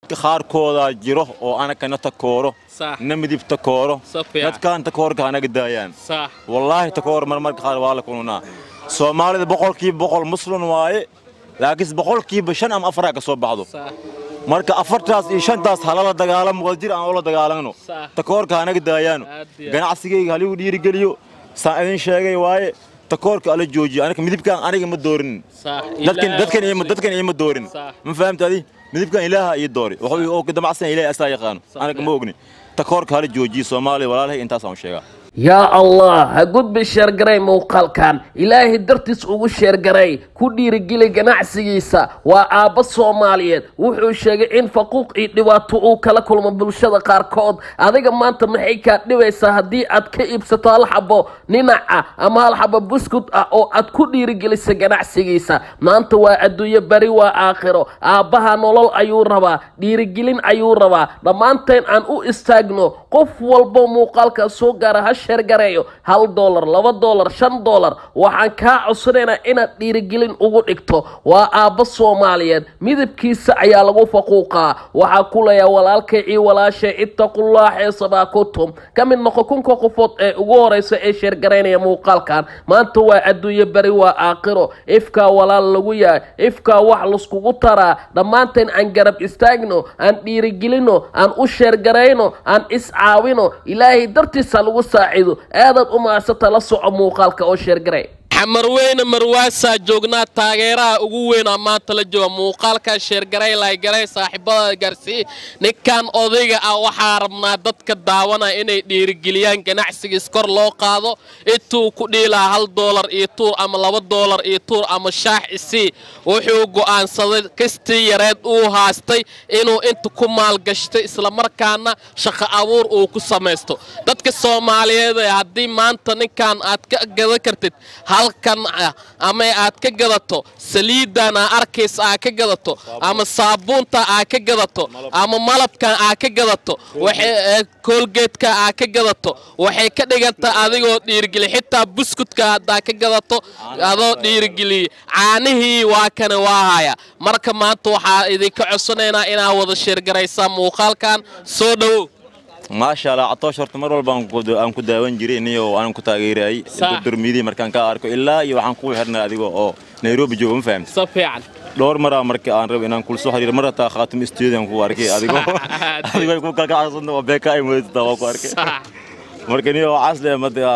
dadka qaarkoodaa jiro oo anakana takooro Sax. na midib takooro Si fiican. dadkaan takoorka hanaga daayaan sax wallaahi takoor marmarka qaar waa la kulunaa soomaalida boqolkiiba boqol muslim waaye laakiinse boqolkiiba shan ama afaraa ka soo baxdo sax marka afartaas iyo shantaas halala dagaalamo wadajir aan ula dagaalano Sax. takoorka hanaga daayaano Aad iyo aad. ganacsigayga haligu dhiirigeliyo saan idin sheegay waaye takoorka ala joojiyo aniga midibkaan aniga ma doorin sax dadkan Ilaahay dadkan iyo muslim. dadkan iyo ma doorin Sax. ma fahamta adi midibkan ilaaha iyo doori wuxuu oo damacsan ilaahay asaa yaqaano Sax. aniga ma ogni takoorka hala joojiyo soomaaliya walaalahay intaasaan u sheegaa yaa allah ha gudbi sheergaray muuqaalkan ilaahay dartiis ugu sheergaray ku dhiirigeli ganacsigiisa waa aabbo soomaaliyeed wuxuu sheegay in faquuq iyo dhibaato uu kala kulmo bulshada qaarkood adiga maanta maxay kaa dhibaysaa haddii aad ka iibsato hal xabo ninaca ama hal xabo buskut ah oo aad ku dhiirigelisa ganacsigiisa maanta waa adduunyo beri waa aakhiro aabbaha nolol ayuu rabaa dhiirigelin ayuu rabaa dhammaanteen aan u istaagno qof walbo muuqaalka soo gaara ha sheergareeyo hal doolar laba doolar shan doolar waxaan kaa codsanaynaa inaad dhiirigelin ugu dhigto waa aabbo soomaaliyeed midabkiisa ayaa lagu faquuqaa waxaa ku leeyaha walaalkay iyo walaashay ittaqullah xeesabaa kutum ka mid noqo kunka qofood ee ugu horeysa ee sheergaraynaya muuqaalkan maanta waa adduunyo beri waa aakhiro ifkaa walaal lagu yahay ifkaa wax laskugu taraa dhammaanteen aan garab istaagno aan dhiirigelino aan u sheergarayno aan iscaawino ilaahay dartiisa lagu saacido aadaad u maadsata la soco muuqaalka oo sheergaray xamarweyne marwaasaa joognaa taageeraha ugu weynaa maanta la jooga muuqaalkaa sheergaray laygaray saaxiibada gaarsii ninkan odayga ah waxaa rabnaa dadka daawana inay dhiirigeliyaan ganacsigiis kor loo qaado intuu ku dhiilaa hal doolar iyo tuur ama laba doolar iyo tuur ama shaax isii wuxuu go'aansaday kastii yareed uu haastay inuu inta ku maalgashtay islamarkaana shaqo abuur uu ku samaysto dadka soomaaliyeed ee haddii maanta ninkan aad ka gadan kartid halkan ah ama aad ka gadato saliidan aa arkaysa aa ka gadato ama saabuunta aa ka gadato ama malabkan aa ka gadato waxay koolgeedka aa ka gadato waxay ka dhigantaa adigoo dhiirigeliya xitaa buskudka haddaa ka gadato adoo dhiirigeliya caanihii waa kane waa haya marka maanta waxaa idinka codsanaynaa inaa wada sheergaraysaa muuqaalkan soo dhowow maasha allah catoosh horta mar walba aan ku- aan ku daawan jiray niyo aan ku taageerayay Sax. durmidii markaan ka arko ilaa iyo waxaan ku xirnay adiga oo nairobi jooga ma fahamti si fiican dhowr maraa marka aan rabo inaan kula soo xiriiro mar hataa khaatim studio aan ku arkay adigoo Sax. adigoo ku kalkacsan oo beeka ay moodata waa ku arkay sax marka niyo casle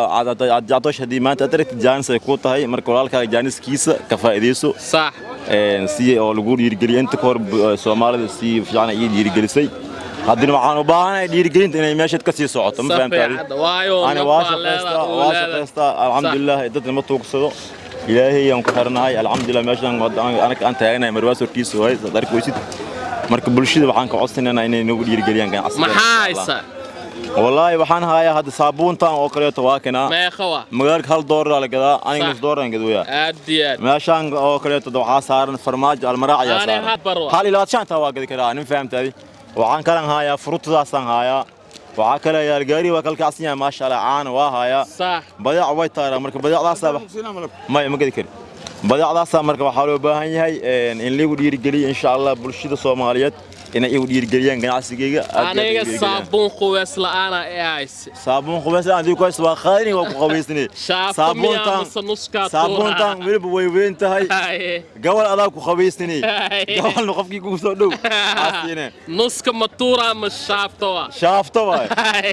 catoosh haddii maanta aad aragtid jaanis ay ku tahay marka walaalkaaga jaaniskiisa ka faa'iidayso sax een, si oo lagu dhiirigeliyo inta ka hor bu- soomaalida si fiican ii dhiirigelisay haddana waxaan u baahanahay dhiirigelinta inay meeshaad ka sii socoto ma si fahamtaadi fiican waayo ani nin waa baa leedahay, shaqaystaa uu waa leedahay. shaqaystaa alxamdulilah dadna ma tuugsado ilaahay aan ku xirnahay alxamdulilah meeshaan wadda aan- anaka aan taaganahay marwaas hortiisa waay saad arki weysid marka bulshada waxaan ka codsanaynaa inay nagu dhiirigeliyaan ganacsiga maxaa haysa wallaahi waxaan hayaa hadda saabuuntan oo kaleeto waa kanaa meeqa waa magaalka hal doolar la gadaa aniga Sax. nus doolar aan gadooyaa aad iyo aad meeshaan oo kaleeto waxaa saaran farmaajo almaraac ayaa Ani saaran had barwa. hal ilaa shanta waa gadi karaa nin fahamtaadi waxaan kalan hayaa fruutadaasaan hayaa waxaa kale yaal gaari waa kalkacsan yahay maasha allah caana waa hayaa sax badeec way taaraa marka badeecdaasaa may ma gadi kari badeecdaasaa marka waxaa loo baahan yahay een, in lagu dhiirigeliyo insha allah bulshada soomaaliyeed inay igu dhiirigeliyaan ganacsigayga aad iyo aad igu aniga dhiirigeliyaan. saabuun qubeys la'aana ee hayse saabuun qubays adii ku haysta waa qaadini waa ku qabaysani shaafta miyaa mase nuskaa saabuuntan weliba way weyn tahay Haye. gabal adaa ku qabaysani Haye. gabalna qofkii kugu soo dhow aasiine nuska matuura ama shaafta waa shaafta waay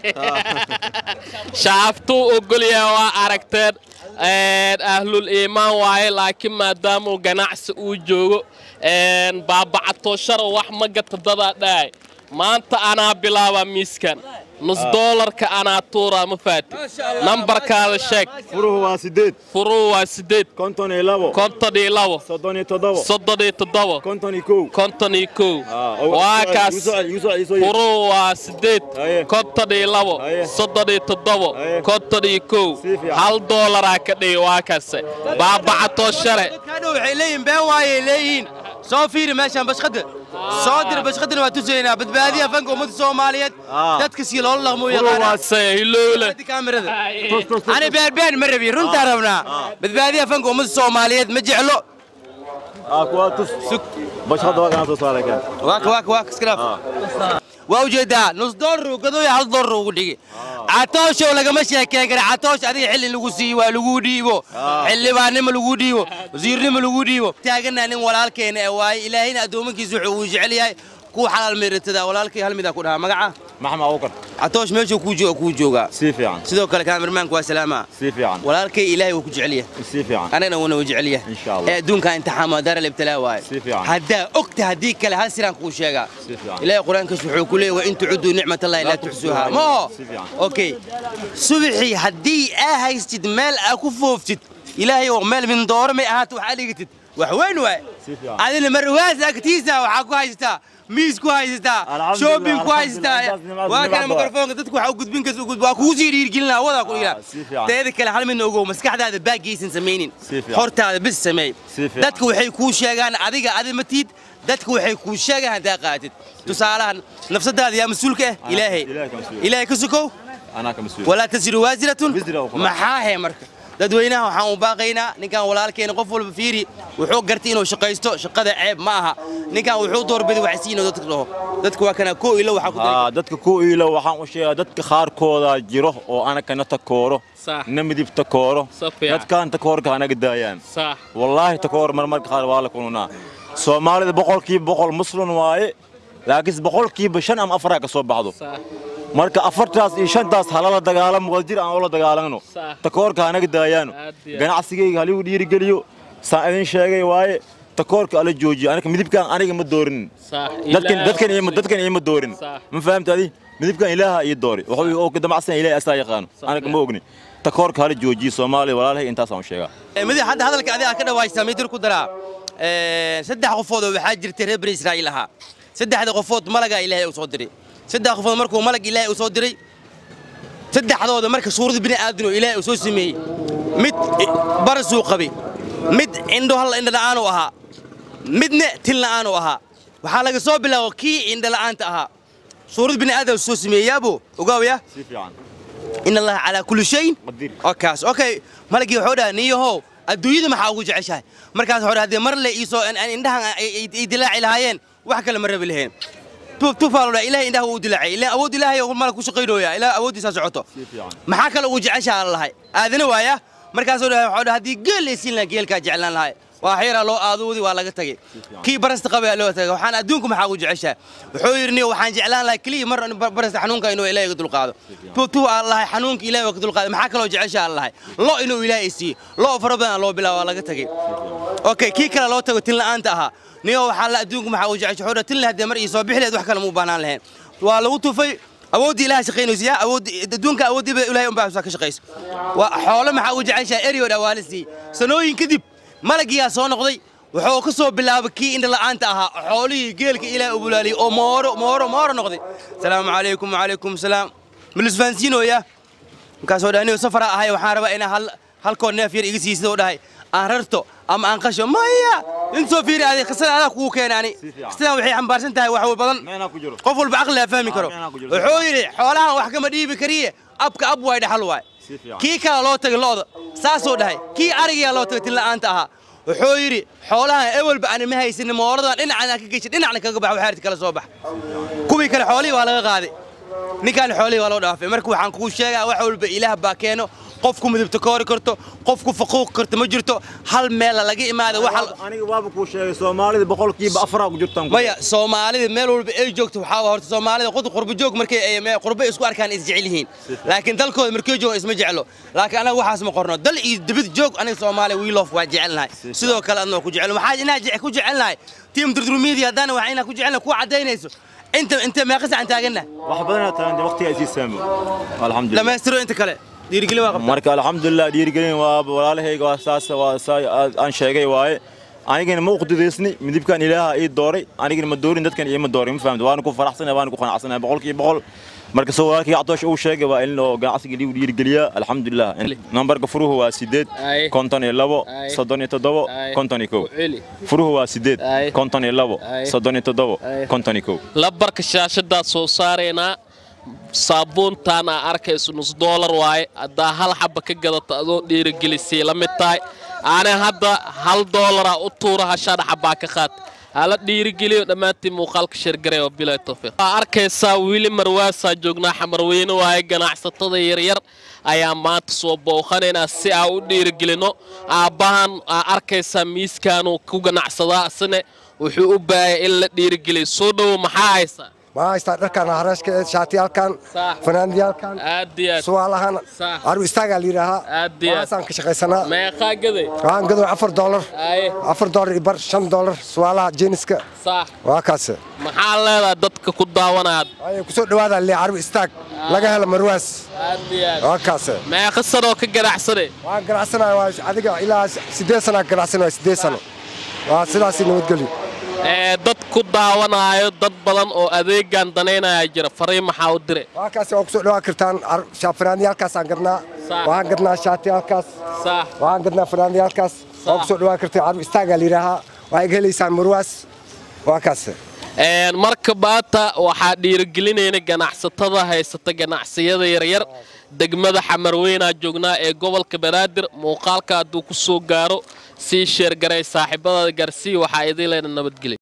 shaaftuu ogolyahay waa aragteen Een, ahlul iimaan waaye laakiin maadaamuu ganacsi uu joogo een, baabacatooshara wax ma gata dadaa dhahay maanta anaa bilaabaa miiskan nus doolarka anaa tuuraa ma faati nambarkaada sheeg furuhu waa sideed furuu waa sideed konton iyo labo konton iyo labo soddon iyo toddobo soddon iyo toddobo konton iyo kow konton iyo kow Ah, oo- waa igu kaas soo celi, igu soo celi, igu soo celi. furuu waa sideed Haye. konton iyo labo Haye. soddon iyo toddobo Haye. konton iyo kow Si fiican. hal doolaraa ka dhigi waa kase baabacatoo shale dadkaadhow waxay leeyihin been waayay leeyihiin soo fiiri meeshaan bashqadda soo dir bashqaddana waa tusaynaa badbaadiya fanka ummadda soomaaliyeed Ah. dadka si loola dhaqmo u Furu waa yaqaana se hilowle kaamirada ani bearbeen ma rabi runtaa rabnaa badbaadiya fanka ummadda soomaaliyeed ma jeclo aa kuwaa tus bashqada waa kana soo saaray kan waaka waaka waaka iska dhaaf waa ujeedaa nus doolar uu gadooya hal doolar ugu dhigi catooshow lagama sheekeen kara catoosh adiga xilli lagu siiyo waa lagu dhiibo xildhibaannimo lagu dhiibo wasiirnimo lagu dhiibo taaganaa nin walaalkeena ee waaye ilaahayna addoomankiisa wuxuu uu jecel yahay kuwa xalaal meeratada walaalkay hal midaa ku dhahaa magaca maxamed abubakar catoosh meeshuu kuu jooga kuu joogaa si fiican sidoo kale kaamirmaanku waa salaama si fiican walaalkay ilaahay wuu ku jecel yahay si fiican anagana wuuna u jecel yahay Insha Allah. ee adduunka imtixaan waa daara libtalaa waaye Si fiican. haddaa ogta haddii kale hal siraan kuu sheegaa Si fiican. ilaahay qur-aankiis wuxuu ku leeyahay wa in tucuduu nicmatallahi laa tuxsuuhaa ma oho Si fiican. okay subaxii haddii aa haystid meel aa ku fooftid ilaahay oo meel mindooro may ahaato waxaa dhigatid wax weyn waaye Si fiican. adina marwaas agtiisa waxaa ku haysataa miis ku haysataa Alxamdulillah, shopping ku haysataa alxamdulillah, waa kana nimcada. mikrofoonka dadku waxaa u gudbin kas waa kugu sii dhiirgelina wadaa ku Ah, dhigaa si fiican. teeda kale hal midna ogow maskaxdaada baagaysan samaynin Si fiican. hortaada bis sameey Si fiican. dadka waxay kuu sheegaan adiga adi ma tiid dadka waxay kuu sheegaan haddaa qaatid tusaalahan nafsadaada yaa mas-uulka ah ilaahay Ilaahay ka mas-uul. ilaahay ka sokow anaa ka mas-uul walaa tasiru waasiratun Wisra ukhra. maxaa he marka dadweynaha waxaan u baaqaynaa ninkan walaalkeena qof walba fiiri wuxuu gartay inuu shaqaysto shaqada ceeb ma aha ninkan wuxuu doorbiday wax siinoo dadka dhaho dadka waa kana koo ilo waxaa ku daray Aa, dadka ku iilo waxaan u sheegaa dadka qaarkooda jiro oo anakana takooro Sax. na midib takooro Si fiican. dadkaan takoorka anaga daayaan sax wallaahi takoor marmarka qaar waa la kulunaa soomaalida boqolkiiba boqol muslim waaye laakiin boqolkiiba shan ama afaraa ka soo baxdo sax marka afartaas iyo shantaas halala dagaalamo wadajir aan ula dagaalanno Sax. takoorka anaga daayaano Aad iyo aad. ganacsigayga haligu dhiirigeliyo saan idin sheegay waaye takoorka ala joojiyo aniga midibkaan aniga ma doorinin sax dadkan Ilaahay dadkan iyo ku dadkan iyo ma doorin Sax. ma fahamta adi midibkan ilaaha iyo doori wuxuu oo ka damacsan ilaahay asaa yaqaano aniga ma ogni takoorka hala joojiyo soomaaliya walaalahay intaas aan u sheegaa mid hadda hadalka adiga ka dhawaajisa midir ku daraa Ee, saddex qofood oo waxaa jirtay reer bani israa'iil ahaa saddexda qofood malagaa ilaahay uu soo diray saddex qofood markuu malag ilaahay uu soo diray saddexdooda marka suurada bini aadan oo ilaahay uu soo sameeyey mid i- barasuu qabay mid indho hal indho la'aanuu ahaa midna tin la'aanuu ahaa waxaa laga soo bilaabo kii indho la'aanta ahaa suurada bini aadan uu soo sameeyey yaabo ogaawaya si fiican in allaha calaa kulli shayin Qadiir. okaas okay malagii wuxuu dhaha niyahow adduunyada maxaa ugu jeceshahay markaas wuxuu dhaha haddii mar le iisoo an- an indhahan ay- ay ay dilaaci lahaayeen wax kale ma rabi lahayn Tu- tufaalu dhaha ilahay indhaha wuu dilaacay ilaa awood ilaahay oo malag ku shaqaynooya ilaa awooddiisaa socoto si fiican maxaa kale ugu jeceshaa la lahay aadana waaya markaasuu dhaha wuxuu dhaha haddii geel laysiin lahaa geelkaa jeclaan lahay waa xeeraa loo aadoodi waa laga tagay kii barasta qabaya loo tagay waxaan adduunku maxaa ugu jeceshaa wuxuu yidhi niyo waxaan jeclaan lahay keliya mar bar- barasta xanuunka inuu ilaahay iga dulqaado tu tu aan lahay xanuunka ilaahay waa ka dulqaaday maxaa kaloo jeceshaa aan lahay lo inuu ilaahay siiyo lo fara badan loo bilaabo waa laga tagay okay kii kale loo tago tin la'aanta ahaa niyo waxaa la adduunku maxaa ugu jeceshaa wuxuu dhaha tin haddii mar ii soo bixi lahayd wax kale muu baanaan lahayn waa lagu tufay awooddii ilaha shaqaynaysa yaa awooddi adduunka awooddiiba ilaahay unbaa ka shaqayso waa xoolo maxaa ugu jeceshahay eryo dhawaale siiyey sanooyin kadib malagiyaa soo noqday wuxuu ka soo bilaabay kii indha la'aanta ahaa xoolihii geelka ilaahay u bulaaliyey oo mooro mooro mooro noqday salaamu calaykum wacalaykum salaam milisfahansiinooya markaasoo dhahay anigo safaraa ahay waxaan rabaa inaa hal halkoo neef yar iga siisid oo dhahay aan rarto ama aan qasho maya intoo fiiri adi qisada adaa kugu keenaani fiican. qisadan waxay xambaarsan tahay wax badan meenaa ku jiro qof walba caqligaa fahmi karo Ah, meenaa ku jiro. wuxuu yidhi xoolahan wax kama dhiibi kariye abka ab waay dhaxal waay Si fiican. kii kale loo tagay lo'da saasuu dhahay kii arigaa loo tagay tin la'aanta ahaa wuxuu yidhi xoolahan ewelba ani ma haysanin mooladan dhinacana ka geshay dhinacna kaga bax waxaarti kala soo bax kuwii kale xoolihii waa laga qaaday ninkaan xoolihii waa loo dhaafay marka waxaan kuu sheegaa wax walba ilaah baa keeno qofku midabta koori karto qofku faquuq karto ma jirto hal meela laga imaada waxa aniga waaba kuu sheegay soomaalida boqolkiiba afaraa ku jirtaan maya soomaalida meel walba ay joogto waxaa waa horta soomaalida qod qurbo joog markay ay me- qurbo isku arkaan is jecel yihiin laakiin dalkooda markay joogaan isma jeclo laakiin anaga waxaas ma qorno dal iyo dibad joog aniga soomaaliya we love waa jecelnahay sidoo kale adnoo ku jecel waxaa inaa je- ku jecelnahay team durdur media haddana waxaa inaa ku jecelnahay kuwa caddaynayso inta inta meeqa sacan taaganna wax badanaa taagantay waqtiga isii saamo alxamdulillah dhammaystiro inta kale dhiirigelin waa qabta marka alxamdulillah dhiirigelin waa walaalahayga waa saas waa saa aan sheegay waaye anigana ma uqdidaysni midibkan ilaaha ii dooray anigana ma doorin dadkan iima doorin ma fahamta waana ku faraxsanahay waana ku qanacsanahay boqolkiiba boqol marka soo walaalkii cadoosh uu sheegay waa in loo ganacsiga liigu dhiirigeliyaa alxamdulillah nambarka furuhu waa sideed Ay. konton iyo labo Ay. soddon iyo toddobo Ay. konton iyo kow Celi. furuhu waa sideed Ay. konton iyo labo Ay. soddon iyo toddobo Ay. konton iyo kow labarka shaashadaa soo saaraynaa saabuuntaan aa arkayso nus doolar waaye haddaa hal xaba ka gadato adoo dhiirigelisay la mid tahay ani hadda hal doolara u tuura hashaan xabaa ka qaata hala dhiirigeliyo dhammaantiin muuqaalka sheergaray oo bilaa towfiiq waa arkaysaa wiili marwaasaa joognaa xamarweyne waaye ganacsatada yaryar ayaa maanta soo booqanaynaa si aan u dhiirigelino aabbahan aa arkaysaa miiskaanuu ku ganacsadaa isne wuxuu u baahaya in la dhiirigeliyo soo dhowo maxaa haysaa maxaa haystaa dharkan haraashka shaatiyaalkan Sax. fanaaniyaalkan aad iyo aad suwaalahan Sax. caru istaagaa la yidhaahaa Aad iyo aad. waxaasaan ka shaqaysanaa meeqaa gaday waxaan gadow afar doolar aye afar doolar iyo bar shan doolar suwaalaha jeeniska sax waa kaas maxaa leedahay dadka ku daawanaya ay kusoo dhawaada le caru istaag laga helo marwaas aad iyo aad waa kaas meeqa sanoo ka ganacsade waxaan ganacsanaya waa adiga ilaa siddeed sana ganacsanaya siddeed sano waa sidaasi nabadgelyo ee dad ku daawanaayo dad badan oo adeegan danaynaya jira fariin maxaa u dire waa kaas waa kusoo dhawaa kartaan fanaaniyaalkaasaan gadnaa Sax. waxaan gadnaa shaatiyaalkaas sax waxaan gadnaa fanaaniyaalkaas waa kusoo dhawaa kartaan caru istaagaa la yidhaahaa waa iga helaysaan marwaas waa kaas Een, marka maanta waxaa dhiirigelinayna ganacsatada haysata ganacsiyada yaryar degmada xamarweynaa joognaa ee gobolka banaadir muuqaalka hadduu ku soo gaaro sii sheergaray saaxiibadada garsii waxaa idin leena nabadgelya